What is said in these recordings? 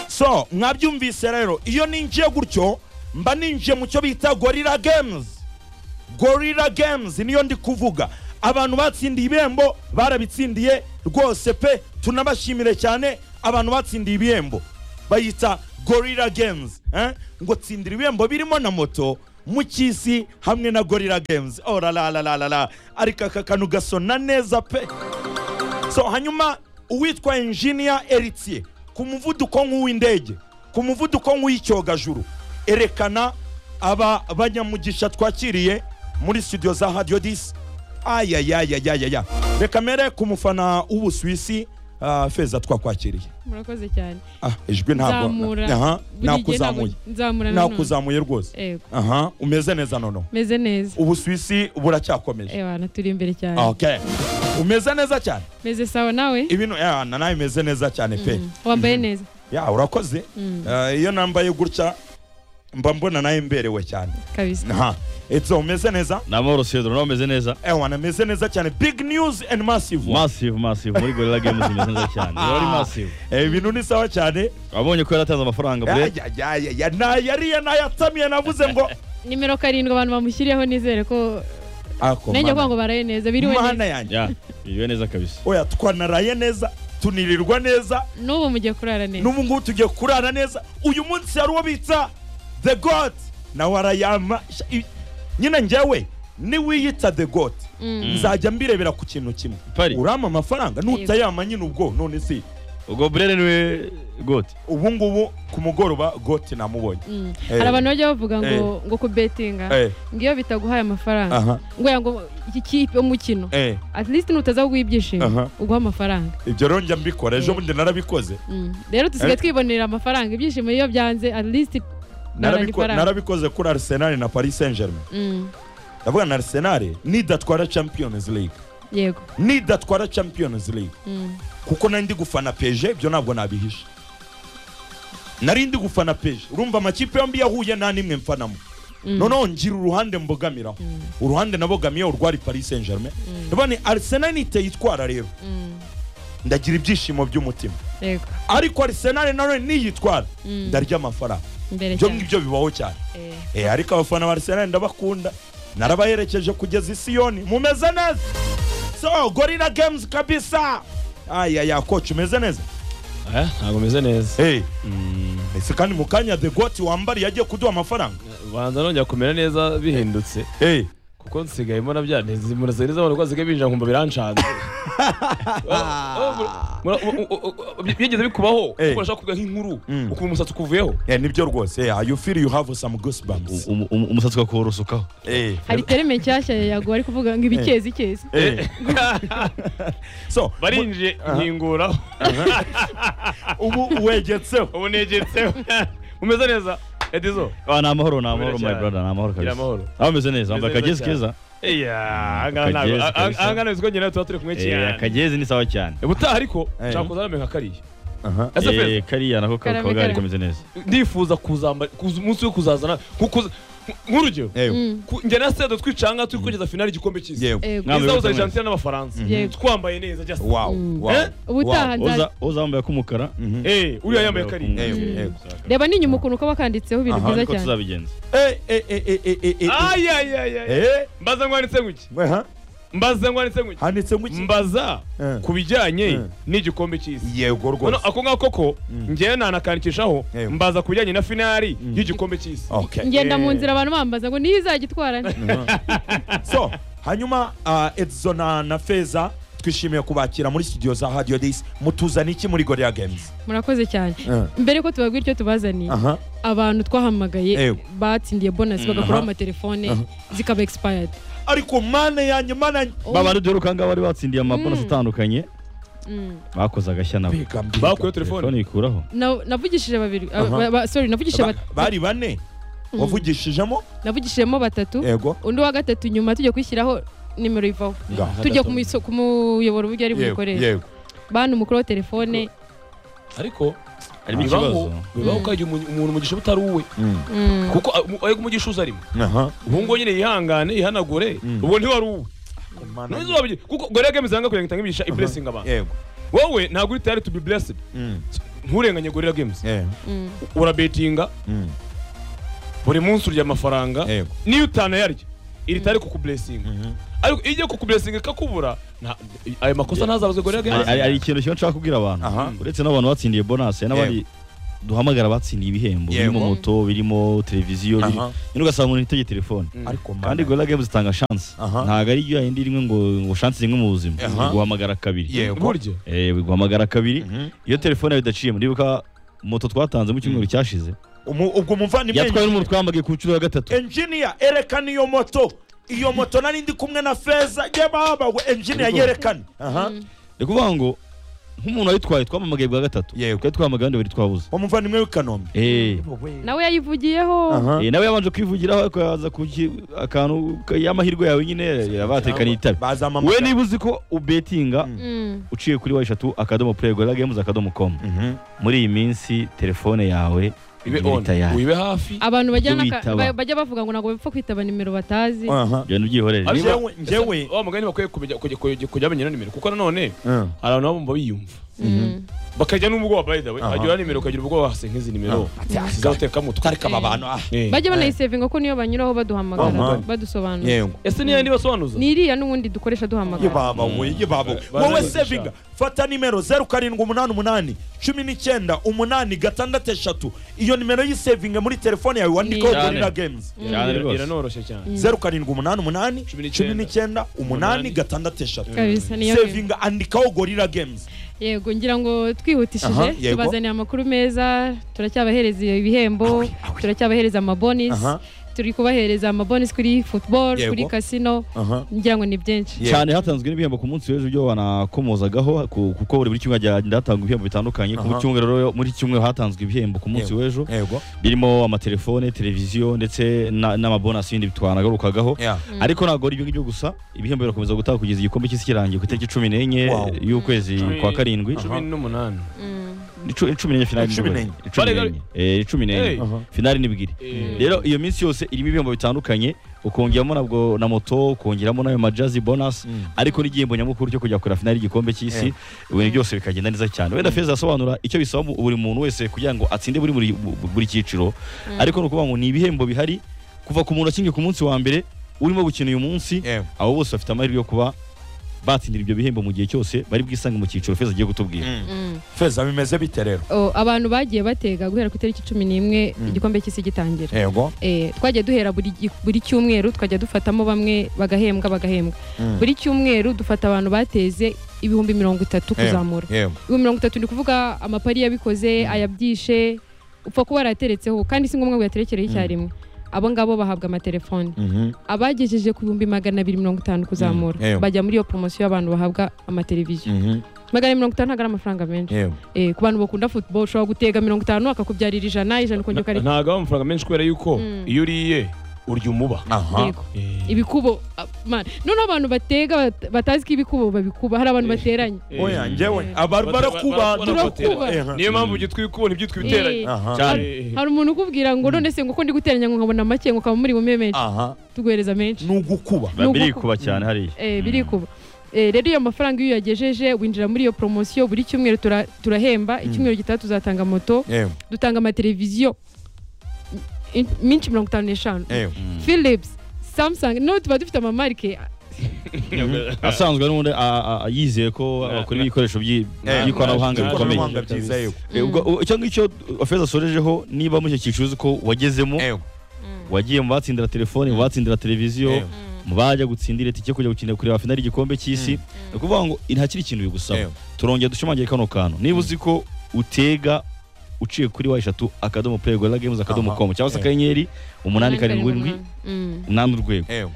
so mwabyumvise rero iyo ninjiye gutyo mba ninjiye mu cyo bita gorira games gorira games niyo ndi kuvuga abantu batsindiye ibihembo barabitsindiye rwose pe tunabashimire cyane abantu batsindiye ibihembo bayita gorira games eh? ngo tsindira ibihembo birimo na moto mu cy'isi hamwe na gorira games oh la la la la la la ariko aka kantu gasona neza pe so hanyuma uwitwa engineer eritier ku muvuduko nk'uw'indege ku muvuduko nk'uw'icyogajuru erekana aba banyamugisha twakiriye muri studio za radio disi ayayayayaya reka mere ku mufana w'ubusuwisi ah, feza twakwakiriye murakoze cyane ah ijwi ntabwo Nzamura. aha Buri gihe ntabwo- nakuzamuye nzamura nanone. nakuzamuye rwose Yego. aha umeze neza noneho meze neza ubusuwisi buracyakomeje ebana turi imbere cyane okay umeze neza cyane meze sawa nawe ibintu ya na nawe imeze neza cyane pe wambaye neza ya urakoze Eh, iyo nambaye gutya mba mbona nawe mberewe cyane kabisa aha etso umeze neza ni amahoro sedro nawe umeze neza ewana ameze neza cyane big news and massive masive masive muri gorilla games imeze neza cyane biba ari masive Eh, ibintu ni sawa cyane wabonye ko yaratanze amafaranga bure ayayayaya nayariye nayatamiye navuze ngo nimero karindwi abantu bamushyiriyeho nizere ko ako nanjye kuvuga mana- ngo baraye neza biriwe mana neza yanjye ya biriwe neza kabisa oya twanaraye neza tunirirwa neza n'ubu mugiye kurara neza n'ubu ngubu tugiye kurara neza uyu munsi hari uwo bita the god nawe arayama Sha- i- nyine njyewe niwiyita the god Mm. nzajya mbirebera ku kintu kimwe Pari. urama amafaranga nutayama nyine ubwo none si ubwo burere niwe gote ubu ngubu ku mugoroba goti namubonye Mm. Eh. hari abantu bajya bavuga ngo Eh. ngo kubetinga Eh. ngo iyo bitaguhaye amafaranga aha ngo ya ngo iki kipe umukino eh at least nutaza kuguha ibyishimo Aha. uguha amafaranga ibyo rero njya mbikora ejo Eh. bundi narabikoze Mm. rero Eh. dusigaye twibonera amafaranga ibyishimo iyo byanze at least barara Narabiko- ifaranga narabikoze kuri arsenal na paris saint germain Mm. ndavuga na arsenal nidatwara champions league yego nidatwara champions league Mm. kuko nari ndi gufana peje ibyo ntabwo nabihisha nari ndi gufana peje urumva amakipe yombi yahuye nta n'imwe mfanamo Mm. noneho ngira uruhande mbogamiraho uruhande nabogamiyeho urwari paris saint germain niba ni arsenal nitayitwara rero Mm. ndagira ibyishimo by'umutima yego ariko arsenal nawe niyitwara Mm. ndarya amafaranga imbere ibyo cyane ngibyo bibaho cyane Eh. Eh, ariko abafana ba arsenal ndabakunda narabaherekeje kugeza i siyoni mumeze neza so gorilla games kabisa ayaya koci umeze neza ntabwo meze neza Hey. ese kandi mu kanya the got wambariye agiye kuduha amafaranga banza nongera kumera neza bihindutse hey. kuko nsigaye mbona byaneze murasa neza abantu ko basigaye binjira nkumva biranshaza byigeze bikubaho Eh. kuko urashaka kuvuga nk'inkuru Mm. ukuntu umusatsi ukuvuyeho yeah, nibyo rwose yeah, you feel you have some goosebumps Um- um- umusatsi ukawurusukaho hey. hari terime nshyashya yaguha ari kuvuga ngo ibikezi ikezi Hey. so mu- barinjiye nkinguraho ubu wegetse ubu negetseho umeze neza edizo Ah, ni amahoro ni amahoro cyane. my brother ni amahoro Gira kabisa amahoro. nawe umeze neza wambaye Umeze akagezi neza keza iya ahangaha ntabwo Akagezi kabisa. ahangaha ntabwo nyine tuba turi kumwe Eh, cyane akagezi ni sawa cyane ubutaha ariko Eh. nshaka kuzana amenyo nka kariya Aha. ese Eh, feza kariya nako ka- Karame, kaba kari karame. kameze neza ndifuza kuzambara kuza- umunsi wo kuzazana nko kuza- nk'urugero Hey. ku- njye na sedo twicanga turi kugeza finali igikombe cy'isi Yeah. Yego. Mwami izawuza wese. argentina n'abafaransa Yego. twambaye neza just wow Mm. wow Eh? ubutaha Wow. nza- Uza- uza wambaye ak'umukara Mhm. Eh, uriya yambaye kariya Hey, hey. reba n'inyuma ukuntu kaba kanditseho ibintu Aha, byiza niko cyane tuzabigenza Eh, eh, eh, eh, eh, eh, eh. Ay, ay, ay, ay. Eh? mbaza ngwanditse ngwiki We, ha? mbaza ngwanditse ngwiki handitse ngo iki mbaza Eh. ku bijyanye Eh. n'igikombe cy'isi yego None rwose ako ngako ko njyewe nanakandikishaho Yego. mbaza ku bijyanye na finali y'igikombe cy'isi okay ngenda mu Eh. nzira abantu bambaza ngo niyo izagitwara so hanyuma uh, edzo na, na feza twishimiye kubakira muri studio za radio dis mutuzana iki muri gorilla games murakoze cyane mbere ko tubabwira icyo tubazaniye aha abantu twahamagaye Yego. batsindiye bonasi bagakuraho Aha. amatelefone zikaba expired ariko mana yanjye mana yanjye Oh. babandi duheruka ngaho bari batsindiye amabonasi atandukanye Mm. bakoze agashya nabo Mbega, mbega. bakuyeho telefone telefone yikuraho Na- navugishije babiri ah, Aha. ba- ba- sorry navugishije Ba- bat- bari bane wavugishijemo navugishijemo batatu yego undi wa gatatu nyuma tujya kwishyiraho nimero ivaho Ngaho. tujya ku miso- ku muyoboro uburyo ari yego bukoresha yego bana umukuru wa telefone ariko Harimo bibaho ikibazo. bibaho ko yagira umuntu umuntu umugisha utari uwe Mm. kuko ah, mu- ayo umugisha uza arimo aha ubu ngubu nyine yihangane yihanagure ubwo ntiwari uwe Mana ntizuba kuko gore gemi zanga kugira ngo itange imigisha iburesinga abantu yego wowe ntabwo uri tayari to be blessed nturenganye gorira games Eh, Mm. urabetinga mm, buri munsi urya amafaranga Yego. niyo utanayarya iri tari kukuburesinga mhm. ariko iyo igiye kukuburesinga ikakubura nta- ayo makosa ntazabazwe gorira Hari- games hari hari ikintu kimwe nshaka kubwira abantu Aha. uretse n'abantu batsindiye bonasi hari n'abandi duhamagara batsindiye ibihembo Yego. birimo moto birimo televiziyo biri- Aha. nyine ugasanga umuntu yitegeye telefone Mm. ariko kandi mana gorira games itanga shansi Aha. ntabwo ari iyo yindi rimwe ngo ngo shansi rimwe mu buzima Aha. guhamagara kabiri Yego. burya Eh, guhamagara kabiri Mhm. iyo telefone yawe idaciye muribuka moto twatanze mu cyumweru cyashize Umu- ubwo umuvandimwe yatwawe n'umuntu twambaye ku nshuro ya gatatu engineer erekana iyo moto iyo moto nari ndi kumwe na feza y'ababa we engineer yerekane aha Mm. ni ukuvuga ngo nk'umuntu wayitwaye twamamagaye bwa gatatu Yego. twari twamagaye abandi babiri twabuze umuvandimwe w'i kanombe Eh, nawe yayivugiyeho Aha. eh, nawe yabanje kwivugiraho ariko yaza ku ki- akantu ka- y'amahirwe yawe nyine yabatekaniye itabi we bazamamagara niba uzi ko ubetinga Mm. Mm. uciye kuri wa eshatu akadomo play gorilla games akadomo com Mhm. muri iyi minsi telefone yawe ibe iba on tayari wibe hafi abantu bajya Ibyo n'aka- witaba. ba- bajya bavuga ngo ntabwo bapfa kwitaba nimero batazi aha genda ubyihorere Ariko- Njyewe- njyewe wa mugani bakwiye kumenya- kujya- kujya- kujya bamenya na nimero kuko nanone Mm. hari abantu baba bumva biyumva Mm. bakajya n'ubwoba by the way Aha. agira nimero ukagira ubwoba hase nk'izi nimero zizateka mu twe ariko aba bantu ah Eh. bajya banayisevinga ko niyo banyuraho baduhamagara Aha. badusobanura yego ese niyo yandi basobanuza ni iriya n'ubundi dukoresha duhamagara yibaba we yibaba we Ba- wowe ba- sevinga fata nimero zeru karindwi umunani umunani cumi n'icyenda umunani gatandatu eshatu iyo nimero y'isevinga muri telefone yawe wandikaho Cyane. gorira games cyane Ira- rwose iranoroshye cyane zeru karindwi umunani umunani Cumi n'icyenda. cumi n'icyenda umunani Umunani. gatandatu eshatu kabisa niyo sevinga andikaho gorira games yego ngira ngo twihutishije Aha, yego. tubazaniye amakuru meza turacyabahereza ibihembo turacyabahereza amabonus Aha. turi kubahereza amabonus kuri football Yego. kuri casino ngira ngo ni byinshi Yego. cyane hatanzwe n'ibihembo ku munsi w'ejo ibyo banakomozagaho ku- kuko buri buri cyumweru hagenda hatangwa ibihembo bitandukanye ku Aha. cyumweru rero muri iki cyumweru hatanzwe ibihembo ku munsi Yego. w'ejo yego birimo amatelefone televiziyo ndetse na- n'amabonasi y'ibindi twanagarukagaho Yeah. ariko ntabwo ari ibyo ngibyo gusa ibihembo birakomeza gutanga kugeza igikombe cy'isi kirangiye ku itariki cumi n'enye Wow. y'ukwezi Cumi- kwa karindwi cumi n'umunani Mm. Ni cu- cumi n'enye finali Cumi n'ibiri. n'enye. Ni cumi Barega- n'enye Eh, ni cumi n'enye Hey. Aha. finali n'ibwiri Eh. rero iyo minsi yose irimo ibihembo bitandukanye ukongeramo nabwo na moto ukongeramo n'ayo majazi bonasi Mm. ariko n'igihembo nyamukuru cyo kujya kure finali y'igikombe cy'isi ibintu byose bikagenda neza cyane wenda feza asobanura icyo bisaba mu- buri muntu wese kugira ngo atsinde buri buri, bu- buri cyiciro ariko ni ukuvuga ngo ni ibihembo bihari kuva ku muntu akingiye ku munsi wa mbere urimo gukina uyu munsi Yeah. abo bose bafite amahirwe yo kuba batsindira ibyo bihembo mu gihe cyose bari bwisange mu cyiciro feza agiye kutubwira Mm. Mm. feza bimeze bite rero Oh, abantu bagiye batega guhera ku itariki cumi n'imwe Mm. igikombe cy'isi gitangira yego Eh, twajya duhera buri gi- buri cyumweru twajya dufatamo bamwe bagahembwa bagahembwa Mm. buri cyumweru dufata abantu bateze ibihumbi mirongo itatu Yeah. kuzamura yego ibihumbi mirongo itatu ni kuvuga amapari yabikoze ayabyishe upfa kuba yarateretseho kandi si ngombwa ngo yaterekereho icyarimwe abo ngabo bahabwa amatelefoni Mhm. abagejeje ku bihumbi magana abiri mirongo itanu kuzamura Mm, yeah. bajya muri iyo poromosiyo y'abantu bahabwa amateleviziyo Mhm. magana abiri mirongo itanu ntabwo ari amafaranga menshi yego Eh, ku bantu bakunda football ushobora gutega mirongo itanu akakubyarira ijana ijana ukongera ukareka ntago aba amafaranga menshi kubera yuko Mm. iyo uriye urya umuba aha Yego. Eh. ibikubo ah, man. noneho abantu batega bat- batazi ko ibikubo babikuba hari abantu Eh. bateranye Eh. oya njyewe Eh. abantu Bara- barakuba barakuba. Eh, aha. niyo mpamvu byitwa ibikubo ntibyitwa ibiteranye Eh. aha cyane Eh. hari umuntu ukubwira ngo none se ngo ko ndi guteranya ngo nkabona make ngo ukaba muri bume menshi aha tuguhereza menshi ni ugukuba Ni ugukuba. birikuba cyane hariya Eh, birikuba Eh, rero iyo mafaranga iyo uyagejeje winjira muri iyo poromosiyo buri cyumweru tura- turahemba icyumweru gitaha tuzatanga moto yego dutanga amateleviziyo in- minshi mirongo itanu n'eshanu yego philips samsung no tuba dufite amamarike asanzwe n'ubundi a- a- a- yizeye ko Na- bakora na- ibikoresho by'i- na- by'ikoranabuhanga na- bikomeye Ikoranabuhanga byiza yego Eh, ubwo- u- icyo ngicyo feza asorejeho niba muri icyo cyiciro uzi ko wagezemo yego wagiye mu batsindira telefone mu batsindira televiziyo Yego. mu bajya gutsindira itike yo kujya gukinira kureba finali y'igikombe cy'isi ni ukuvuga ngo ntakiri ikintu bigusaba Yego. turongera dushimangire kano kantu niba uzi ko utega uciye kuri wa eshatu akadomo play gorilla games akadomo Aha. com cyangwa se Yego. akanyenyeri umunani karindwi indwi Mm. umunani urwego yego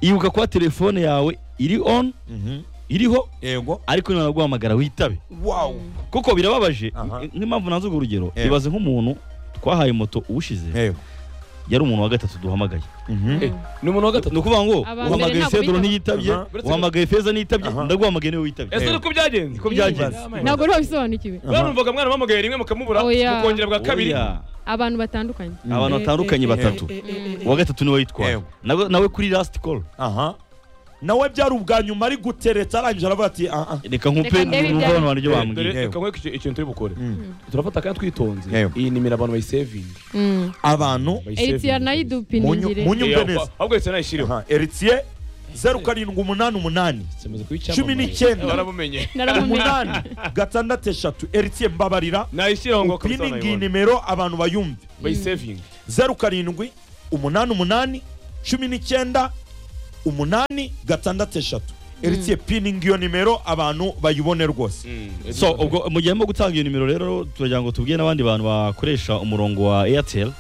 ibuka kuba telefone yawe iri on Mhm. iriho yego ariko niba guhamagara witabe wow kuko birababaje Aha. n- nk'impamvu nanze urwo urugero Yego. ibaze nk'umuntu twahaye moto ubushize yego yari umuntu wa gatatu duhamagaye Mhm. Eh, ni umuntu wa gatatu ni ukuvuga ngo Aba mbere uhamagaye ntabwo sedoro bitaba. ntiyitabye Aha. uhamagaye feza ntiyitabye Aha. ndaguhamagaye niwe witabye ese Eh. ni uko byagenze Niko byagenze. ntabwo rero bisobanukiwe barumvaga mwana bamugaye rimwe mukamubura Oya. mukongera bwa kabiri Oya. abantu batandukanye abantu batandukanye batatu Eh, eh, eh, eh, eh. uwa gatatu niwe witwaye Yego. nawe nawe kuri last call aha nawe byari ubwa nyuma ari gutereta arangije aravuga ati "Ah, ah." reka nkupe Reka ndebe ibya- n'umubano wanjye dore wambwiye yego. reka nkwereke icyo- ikintu turi bukore Mm. turafata kandi twitonze Yego. iyi nimero abantu bayisevinga Mm. abantu Eritrea munyu- nayidupiningire munyumve Ahubwo- neza ahubwo yahise nayishyiriho Aha, eritie zeru karindwi umunani umunani Tumaze kuba Cumi icyamamare. n'icyenda. barabumenye naramumenye umunani gatandatu eshatu eritie mbabarira nayishyiraho ngo kabisa upininga iyi banayibone. nimero abantu bayumve bayisevinga zeru karindwi umunani umunani cumi n'icyenda umunani gatandatu eshatu eritie pininga iyo nimero abantu bayibone rwose Mm. so ubwo mu gihe arimo gutanga iyo nimero rero turagira ngo tubwire n'abandi bantu bakoresha umurongo wa airtel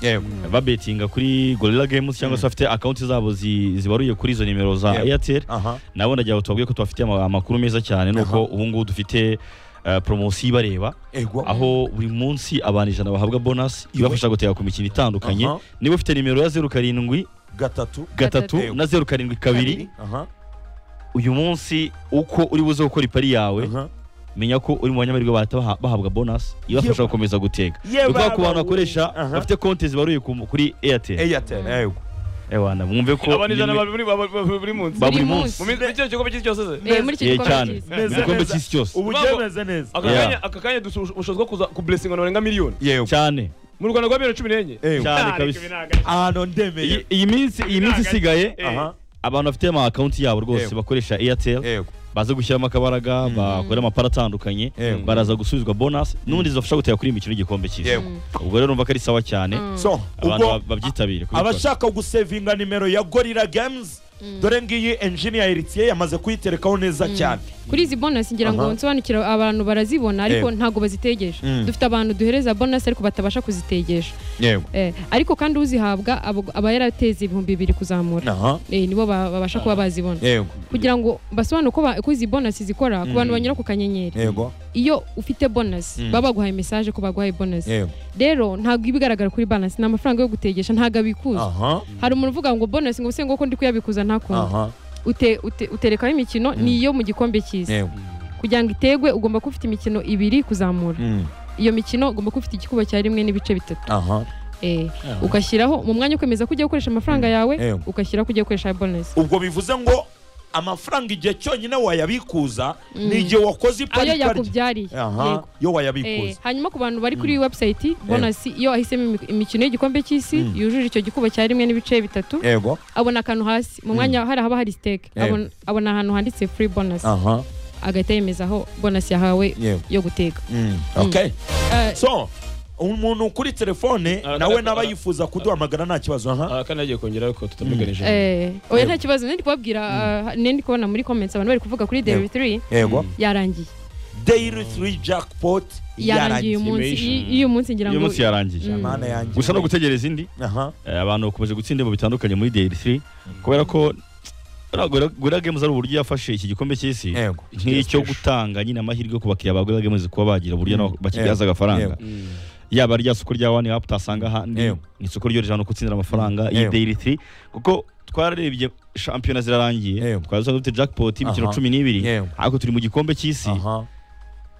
babetinga kuri gorilla games cyangwa se bafite akawunti zabo zi- zibaruye kuri izo nimero za Yeah. airtel aha nabo ndagira ngo tubabwiye ko tubafitiye ama- amakuru meza cyane nuko ubu ngubu dufite eh, poromosiyo ibareba ego aho buri munsi abantu ijana bahabwa bonasi ibafasha gutega ku mikino itandukanye Aha. niba ufite nimero ya zeru karindwi gatatu gatatu Gatatu. na zeru karindwi kabiri aha uyu munsi uko uri buze gukora ipari yawe aha menya ko uri mu banyamerika bahita baha- bahabwa bonasi ibafasha Yewe. gukomeza gutega Yewe ni ukuvuga ku bantu baba bakoresha we. Aha. bafite konti zibaruye ku- kuri airtel airtel ego ewana mwumve ko abantu ijana nimwe- babiri baba- baba- buri munsi ba Buri buri munsi mu minsi mu kino gikombe cy'isi cyose se Eh, muri iki Eh, gikombe cyane cyiza mu gikombe cy'isi cyose ubu Urumva- byemeze neza aka Yeah. kanya aka kanya dufite ubushobozi bwo kuza kublesinga abantu barenga miliyoni yego cyane mu rwanda rwa miliyoni cumi n'enye ego cyane Ah, kabisa reka ibi ni agace. ahantu iyi ndemeye iyi minsi iyi minsi isigaye Eh. aha abantu bafite ama akawunti yabo rwose Yego. bakoresha airtel ego baze gushyiramo akabaraga bakora amapara atandukanye Yego. baraza gusubizwa bonasi n'ubundi zibafasha gutera kuri iyi mikino y'igikombe cyiza yego ubwo rero numva ko ari sawa cyane Mm. so abantu ubwo ba- babyitabire kubikora. abashaka gusevinga nimero ya gorira games dore ngiyi enjini ya eritie yamaze kuyiterekaho neza cyane kuri izi bonasi ngira ngo Aha. nsobanukira abantu barazibona ariko Eh. ntabwo bazitegesha Mm. dufite abantu duhereza bonasi ariko batabasha kuzitegesha yego Eh, ariko kandi uzihabwa abo- aba yarateze ibihumbi bibiri kuzamura aha Eh, nibo ba- babasha kuba bazibona yego kugira ngo basobanure uko ba- uko izi bonasi zikora ku bantu banyura ku kanyenyeri yego iyo ufite bonasi baba baguhaye mesaje ko baguhaye bonasi yego rero ntabwo iba igaragara kuri bonasi ni amafaranga yo gutegesha ntabwo abikuza aha hari umuntu uvuga ngo bonasi ngo se ngo ko ndi kuyabikuza ntakuntu aha ute, ute, uterekaho imikino ni iyo mu gikombe cy'isi yego kugira ngo itegwe ugomba kuba ufite imikino ibiri kuzamura Mm. iyo mikino ugomba kuba ufite igikuba cya rimwe n'ibice bitatu aha eh, ugashyiraho mu mwanya wo kwemeza ko ugiye gukoresha amafaranga yawe Yego. ugashyiraho ko ugiye gukoresha bonus ubwo bivuze ngo amafaranga igihe cyonyine wayabikuza ni igihe wakoze ayo iparikari yakubyariye aha yego yo Eh, wayabikuza hanyuma ku bantu bari kuri iyi website bonus iyo ahisemo imi- imikino y'igikombe cy'isi yujuje icyo gikuba cya rimwe n'ibice bitatu yego abona akantu hasi mu mwanya hari haba hari stake Yego. abona, abona ahantu handitse free bonus aha agahita yemezaho bonus yahawe Yego. yo guteka Mm. okay Eh, so umuntu kuri telefone Ara- nawe ara- n'aba ara- yifuza kuduhamagara nta kibazo aha Ah, kandi nagiye kongera ariko tutabiganije Eh, oya nta kibazo nari kubabwira ah, nari kubona muri comments abantu bari kuvuga kuri Dairy 3 yego yarangiye daily three jackpot yarangiye yarangiye uyu munsi Imagination. iyi- iyo munsi ngira uyu ngo munsi yarangiye Mm. mana yanjye gusa no gutegereza indi aha eh, abantu bakomeje gutsinda mu bitandukanye muri daily 3 kubera ko Uriya Gorilla- gorilla games ari uburyo yafashe iki gikombe cy'isi yego nk'icyo gutanga nyine amahirwe yo ku bakiriya ba gorilla games kuba bagira uburyo nabo bakibyaza Yego. agafaranga Yego. Mm. yaba rya soko rya wani apu utasanga ahandi Yego. ni isoko ryo rijana no gutsindira amafaranga iyi Yego. daily 3 kuko twararebye shampiyona zirarangiye Yego. twari dusanzwe dufite jackpot imikino Aha. cumi n'ibiri Yego. ariko turi mu gikombe cy'isi aha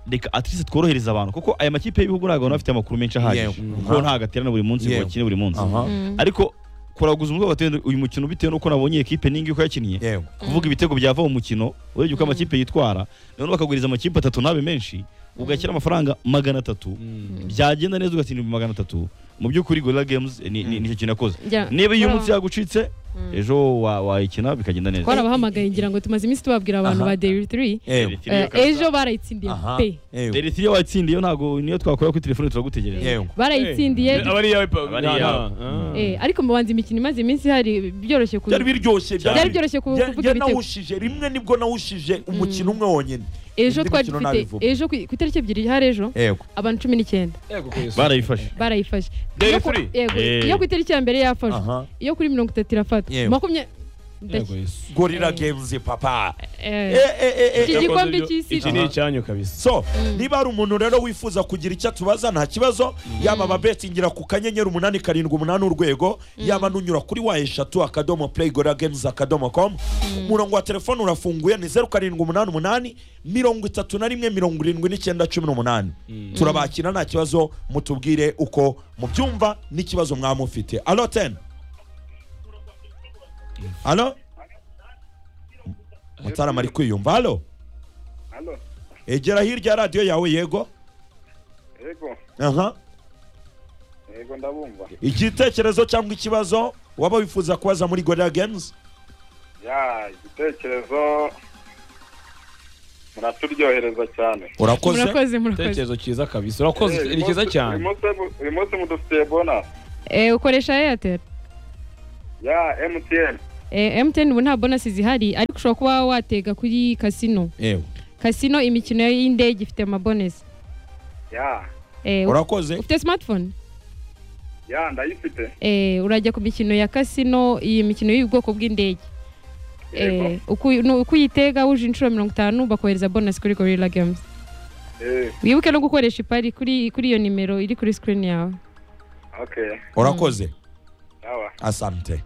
reka atirisi tworohereza abantu kuko aya makipe y'ibihugu ntabwo bafite amakuru menshi ahagije Yego. kuko ntabwo aterana buri munsi ngo Yego. bakine buri munsi aha Mm. ariko kuraguza umutwe bagatenda uyu mukino bitewe n'uko nabonye iyi kipe n'ingi uko yakiniye yego kuvuga ibitego byava mu mukino urebye uko amakipe yitwara noneho bakaguriza amakipe atatu n'abe menshi ugashyira amafaranga magana atatu byagenda neza ugatsinda ibihumbi magana atatu mu by'ukuri gorilla games ni- ni nicyo kintu yakoze Njya- niba iyo twara- munsi yagucitse ejo wa- wayikina bikagenda neza twarabahamagaye ngira ngo tumaze iminsi tubabwira abantu Aha. ba Dairy 3 yego Eh, ejo barayitsindiye aha pe yego Dairy Three iyo watsindiye ntago niyo twakora kuri telefone turagutegereza yego barayitsindiye Eh, abari iyawe pa- Abari na- iyawe. na- ah. eh, ariko mu banzi imikino imaze iminsi hari byoroshye ku byari biryoshye byari byoroshye ku- Bya- kuvuga bya ibitego nawushije rimwe nibwo nawushije umukino umwe wonyine ejo indi twari mikino dufite nabivuga. ejo ku ku itariki ebyiri hari ejo yego abantu cumi n'icyenda Yego, kuri Yesu. barayifashe barayifashe Dairy Iyo ku- Three? yego, Eh. iyo ku itariki ya mbere yafashwe aha iyo kuri mirongo itatu irafata Yego. makumyabiri Yego, Yesu. gorira Eh. games papa Eh, eh eh eh Iki eh eh. gikombe Yakoze cy'isi. ibyo- iki ni icyanyu kabisa so niba hari umuntu rero wifuza kugira icyo atubaza nta kibazo yaba ababetingira ku kanyenyeri umunani karindwi umunani urwego yaba n'unyura kuri wa eshatu akadomo play gora games akadomo com umurongo wa telefone urafunguye ni zeru karindwi umunani umunani mirongo itatu na rimwe mirongo irindwi n'icyenda cumi n'umunani turabakira nta kibazo mutubwire uko mubyumva n'ikibazo mwaba mufite alo teni alo mutarama ari kwiyumva halo Halo, egera hirya ya radiyo yawe yego yego, aha yego ndabumva. igitekerezo cyangwa ikibazo waba wifuza kubaza muri gorira games Ya, igitekerezo muraturyohereza cyane. urakoze murakoze murakoze Igitekerezo cyiza kabisa urakoze Eh, ni cyiza uyu munsi- cyane uyu munsi- Uyu munsi mudufitiye bona. Eh, ukoresha airtel Ya, MTN. Eh, mtn ubu nta bonasi zihari ariko ushobora kuba watega kuri kasino yewe kasino imikino y'indege ifite amabonesi Ya, Eh, urakoze ufite smartphone ya ndayifite. eh, urajya ku mikino ya kasino iyi mikino y'ubwoko bw'indege eh, Yego. uku- nu- uko uyitega wuje inshuro mirongo itanu bakohereza bonasi kuri gorilla games Eh, wibuke no gukoresha ipari kuri kuri iyo nimero iri kuri screen yawe okay. urakoze Yawa. asante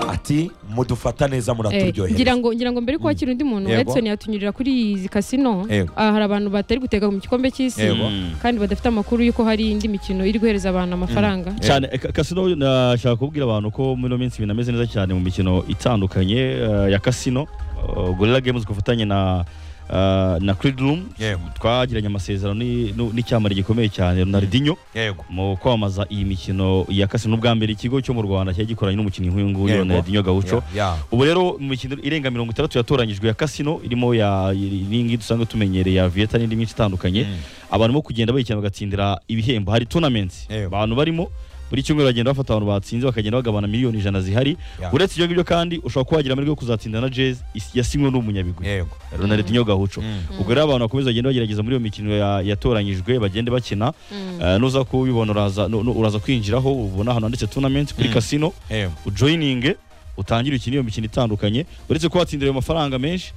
ati mudufata neza Eh, ngira muraturyohereza ngo ngira ngo mbere ko wakira undi muntu Yego. Edson yatunyurira kuri izi kasino Yego. ah, hari abantu batari gutega mu gikombe cy'isi Yego. Mm. kandi badafite amakuru y'uko hari indi mikino iri guhereza abantu amafaranga cyane eh, ka- kasino nashaka kubwira abantu ko muri ino minsi binameze neza cyane mu mikino itandukanye eh, ya kasino eh, gorilla games ku bufatanye na eh, na Creed Room yego twagiranye amasezerano ni- nu- n'icyamara gikomeye cyane Ronaldinho yego mu kwamamaza iyi mikino ya kasino n'ubwa mbere ikigo cyo mu Rwanda cyari gikoranye n'umukinnyi nk'uyu nguyu Yego. Ronaldinho Gaucho ya ubu rero mu mikino irenga mirongo itandatu yatoranyijwe ya kasino irimo ya n'ingi dusanzwe tumenyereye ya vieta n'indi myinshi itandukanye Mm. abantu bo kugenda bayikina bagatsindira ibihembo hari tournaments Ewe. abantu barimo buri cyumweru bagenda bafata abantu batsinze bakagenda bagabana miliyoni ijana zihari Ya. uretse ibyo ngibyo kandi ushobora kuba wagira amahirwe yo kuzatsinda na jezi is- yasinywe n'umunyabigwi yego ronaldinho gahuco Mm. ubwo rero abantu bakomeza bagenda bagerageza muri iyo mikino ya- yatoranyijwe bagende bakina Mm. Eh, nuza kubibona uraza nu- nu- uraza kwinjiraho ubona ahantu handitse tournament kuri Mm. casino yego ujoyininge utangire ukine iyo mikino itandukanye uretse ko watsindira ayo mafaranga menshi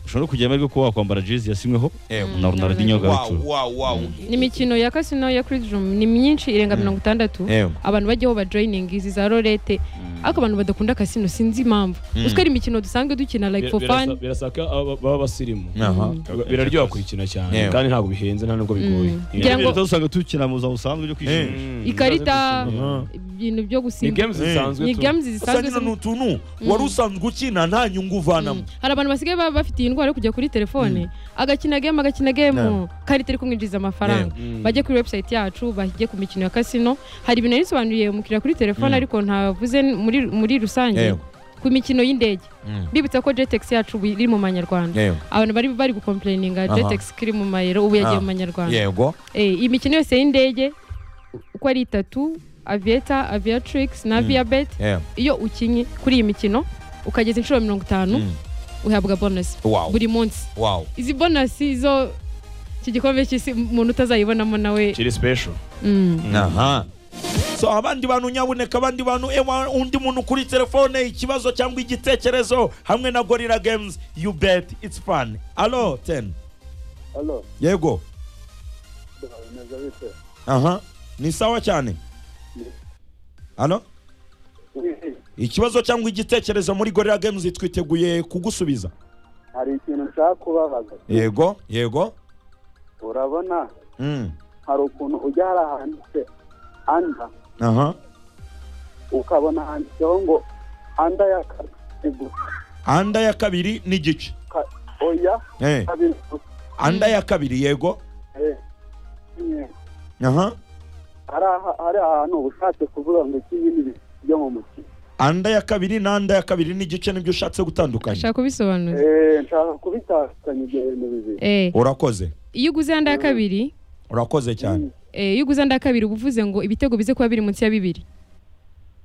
ushobora no kugira amahirwe yo kuba wakwambara jezi yasinyweho yego na ronaldinho wow gahuco wow wow ni imikino ya kasino ya Chris Room ni myinshi irenga mirongo itandatu yego abantu bajyaho bajoyininga izi za rolete ariko abantu badakunda kasino sinzi impamvu Mm. uziko ari imikino dusanzwe dukina like for Birasa- fun birasaka aba- baba basirimu aha biraryoha kurikina cyane Yewe. kandi ntabwo bihenze nta nubwo bigoye Mm. Ni- Kugira ngo- Leta usanga tukina mu buzima busanzwe byo kwishimisha Mm. ikarita Aha. ibintu byo ni gusimba games Eh. zisanzwe ni tu- games gusa zisanzwe nyine ni zo- utuntu wari usanzwe ukina nta nyungu uvanamo Mm. hari abantu basigaye baba bafite iyi ndwara yo kujya kuri telefone agakina game agakina game karita iri kumwinjiriza amafaranga Mm. bajye kuri website yacu bajye ku mikino ya kasino hari ibintu yabisobanuriye umukiriya kuri telefone Mm. ariko ntavuze muri muri rusange Yego. ku mikino y'indege Mm. mbibutsa ko jetex yacu ubu iri mu manyarwanda yego abantu bari bari gukomplaininga Aha. jetex kiri mu mayero ubu yagiye Ah. mu manyarwanda yego Eh, iyi mikino yose y'indege uko ari itatu avieta aviatrix na aviabet yego iyo ukinye kuri iyi mikino ukageza inshuro mirongo itanu Mm. uhabwa bonus wow buri munsi wow izi bonasi zo iki gikombe cy'isi umuntu utazayibonamo nawe kiri special mm. aha so abandi bantu nyabuneka abandi bantu ewa undi muntu kuri telefone ikibazo cyangwa igitekerezo hamwe na gorira games you bet it's fun alo ten Halo, yego bimeze bite? aha ni sawa cyane alo ikibazo cyangwa igitekerezo muri gorira games twiteguye kugusubiza Hari ikintu nshaka kubabaza. yego yego Urabona Mm. hari ukuntu ujya hari ahanditse anda aha ukabona handitseho ngo anda ya kabiri anda ya kabiri n'igice ka- oya Eh, kabiri anda ya kabiri yego Eh, nyine. aha hari aha- hari ahantu uba ushatse kuvuga ngo iki bindi bintu byo mu mukino anda ya kabiri n'anda ya kabiri n'igice nibyo ushatse gutandukanya ashaka kubisobanura Eh, nshaka kubitandukanya ibyo bintu bibiri Eh, urakoze iyo uguze anda ya kabiri urakoze cyane eh, iyo uguze anda ya kabiri uba uvuze ngo ibitego bize kuba biri munsi ya bibiri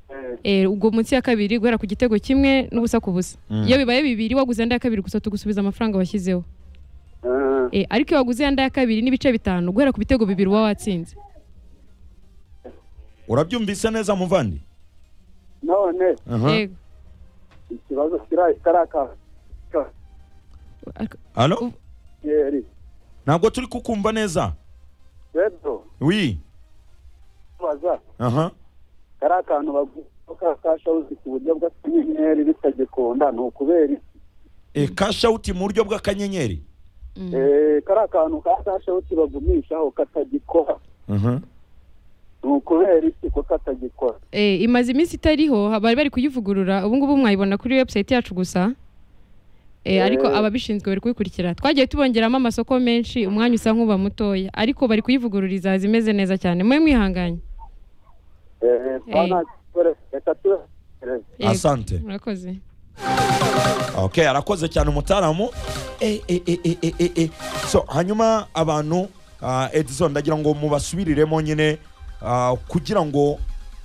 Eh, Eh, ubwo munsi ya kabiri guhera ku gitego kimwe n'ubusa ku busa Mm. iyo bibaye bibiri waguze anda ya kabiri gusa tugusubiza amafaranga washyizeho eh, Eh, ariko iyo waguze anda ya kabiri n'ibice bitanu guhera ku bitego bibiri uba watsinze urabyumvise neza muvandi none Aha. Yego. ikibazo kira- karaka ka- Ariko- Alo? yeri. ntabwo turi kukumva neza rero wi kubaza aha kari akantu bagomba ka kashawuzi ku buryo bw'akanyenyeri bitagikunda ni ukubera iki e, cash out mu buryo bw'akanyenyeri Mm. Eh, kari akantu ka kashawuzi bagumishaho katagikora aha ni ukubera iki ko katagikora Eh, imaze iminsi itariho bari bari kuyivugurura ubu ngubu mwayibona kuri website yacu gusa Eh, ariko Eh. ababishinzwe bari kubikurikira twagiye tubongeramo amasoko menshi umwanya usa nk'uba mutoya ariko bari kuyivugurura izaza imeze neza cyane mwe mwihanganye Eh, kwa Eh. nta kibazo, reka tubatekereze Yego. asante murakoze okay arakoze cyane umutaramu Eh, eh, eh, eh, eh, eh, eh. so hanyuma abantu ah, edison ndagira ngo mubasubiriremo nyine ah, kugira ngo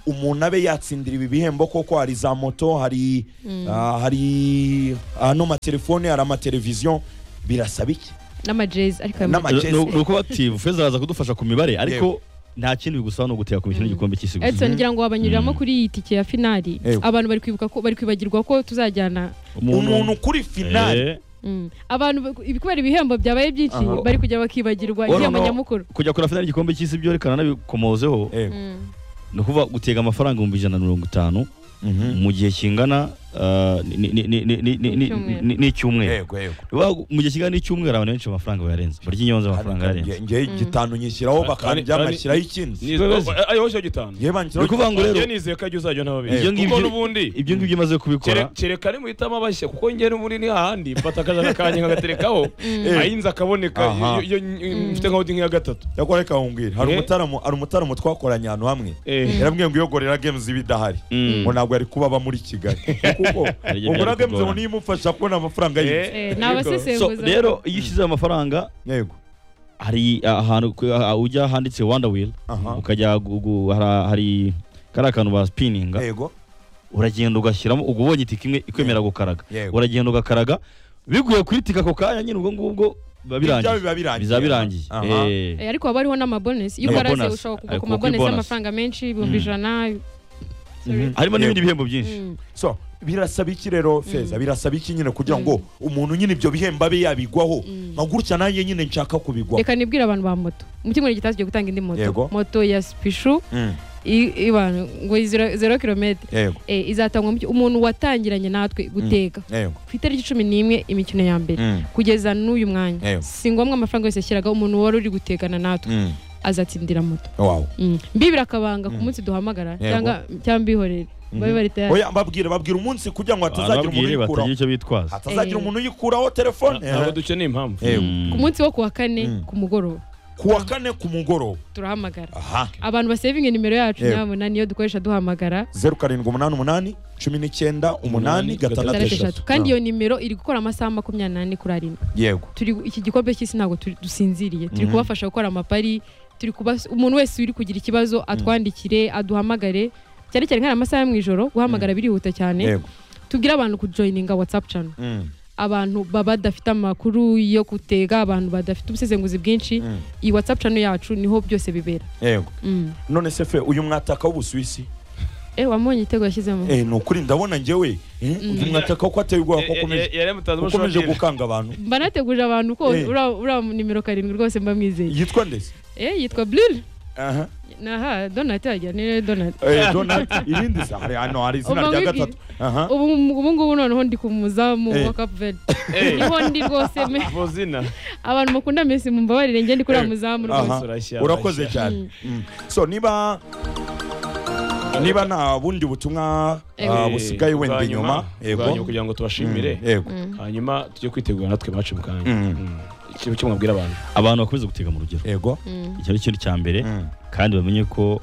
umuntu abe yatsindira ibi bihembo koko hari za moto hari ah, hari ano matelefone hari amateleviziyo birasaba iki n'amajezi ariko ayo N'ama- ma- ni ni uko bati feza araza kudufasha ku mibare ariko nta kindi bigusaba ni ugutega ku mikino y'igikombe cy'isi gusa Edson ngira ngo wabanyuriramo kuri iyi tike ya finali Ewe. abantu bari kwibuka ko bari kwibagirwa ko tuzajyana umuntu kuri finali Eh, Mm. abantu ba- ibi- kubera ibihembo byabaye byinshi Aha. bari kujya bakibagirwa Ono, igihembo no. nyamukuru kujya kuri finali y'igikombe cy'isi byerekana n'abikomozeho Eh, Mm. ni ukuvuga gutega amafaranga ibihumbi ijana na mirongo itanu mhm. mu gihe kingana ah, ni- ni- ni- ni- ni- ni- ni- Icyumweru. ni- n'icyumweru yego yego Wa- mu gihe kingana n'icyumweru abantu benshi amafaranga bayarenze barya inyonzi amafaranga nge yarenze nge igitanu nyishyiraho bakajya Ari- ari- bashyiraho ikindi ariho cyo gitanu ngewe banshyiraho ni ukuvuga ngo rero njye nizeye ko ajya uzajya nawe Eh, bibiri kuko n'ubundi ibyo ngibyo umaze kubikora Kere- kereka nimuhitamo abashya kuko njye n'ubundi ni hahandi mfata akajana kanjye nkagaterekaho ayinze akaboneka Aha. iyo- iyo iyo mfite nka holding ya gatatu cyakora reka nkubwire hari Eh. umutaramu hari umutaramu twakoranye ahantu hamwe Eh, yarambwiye ngo iyo gorira games iba idahari Mm. ngo ntabwo yari kuba aba muri kigali kuko Hari igihe gorira byari games ngo kugorana. niyo imufasha kubona amafaranga y'inzu eh, Eh, ni yego. abasesenguzi. so rero iyo ushyizeho amafaranga yego hari ahantu ku- ah, ujya handitse wanda wheel Aha. ukajya gu- gu- hari- hari kariya kantu ba spininga yego uragenda ugashyiramo ubwo ubonye itike imwe ikwemera gukaraga Yego. uragenda ugakaraga biguye kuri itike ako kanya nyine ubwo ngubwo biba ibyo birangiye biba birangiye bizaba birangiye Aha. Eh, Eh, ariko haba hariho n'amabonus iyo N'amabonus. ukaraze ushobora kugwa Ayo, ku kuko mabonus ibonus. y'amafaranga menshi ibihumbi Mm. ijana Mhm. harimo Yego. n'ibindi bihembo byinshi Mm. so birasaba iki rero feza birasaba iki nyine kugira ngo umuntu nyine ibyo bihembo abe yabigwaho Mm. nka gutya nanjye nyine nshaka kubigwaho reka nibwire abantu ba moto mu cyumweru gitaha tugiye gutanga indi moto Yego. moto ya spishu Mm. i- ibantu ngo iyi zero- zero kilometer yego Eh, izatangwa mu cy- umuntu watangiranye natwe guteka yego ku itariki cumi n'imwe imikino ya mbere Mm. kugeza n'uyu mwanya Yego. si ngombwa amafaranga yose yashyiraga umuntu wari uri gutekana natwe Mm. azatsindira moto wow Mm. mbibira akabanga ku munsi duhamagara Yego. cyangwa cyangwa mbihorere babe bari tayari oya mbabwire babwire umunsi kugira ngo hatazagira umuntu barababwire uyikuraho batagira icyo bitwaza hatazagira Eh. umuntu uyikuraho telefone ntabwo dukeneye impamvu yego Mm. ku munsi wo ku wa kane Mm. ku mugoroba kuwa kane ku mugoroba turahamagara aha abantu basevinge nimero yacu Yego. nyabona niyo dukoresha duhamagara zeru karindwi umunani umunani cumi n'icyenda umunani Umunani, gatandatu gatandatu eshatu eshatu kandi iyo nimero iri gukora amasaha makumyabiri n'ane kuri arindwi yego turi iki gikombe cy'isi ntabwo turi- dusinziriye turi Mhm. kubafasha gukora amapari turi kubas- umuntu wese uri kugira ikibazo atwandikire aduhamagare cyane cyane nk'aya masaha yo mu ijoro guhamagara birihuta cyane yego tubwire abantu kujoyininga whatsapp channel Mm, abantu baba badafite amakuru yo gutega abantu badafite ubusesenguzi bwinshi Mm. iyi whatsapp channel yacu niho byose bibera yego mm. none se fe uyu mwataka w'ubusuwisi eh wamubonye igitego yashyizemo eh ni ukuri ndabona njyewe eh, uyu mwataka ko ateye ubwoba ko akomeje ko akomeje gukanga abantu mba nateguje abantu ko Eh. uriya uriya nimero karindwi rwose mba mwizeye yitwa ndetse eh yitwa Blil aha naha donat yajya ni donat eh donald irindi se hari hano hari izina Uba rya wibwira- gatatu aha ubu ubu ngubu noneho ndi ku muzamu Eh. wa Cape Verde niho ndi rwose me vozina abantu mukunda Messi mumbabarire njye ndi kuri Eh. uriya muzamu rwose aha urashya, urakoze urashya. cyane Mm. so niba niba nta bundi butumwa Eh, ah, busigaye wenda bwa inyuma bwa nyuma yego kugira ngo Mm, tubashimire yego hanyuma tujye kwitegura natwe iwacu mu kanya Mm. Mm. ikintu cyo mwabwira abantu abantu bakomeze gutega mu rugero yego Mm. icyo ari cyo cya mbere Mm. kandi bamenye ko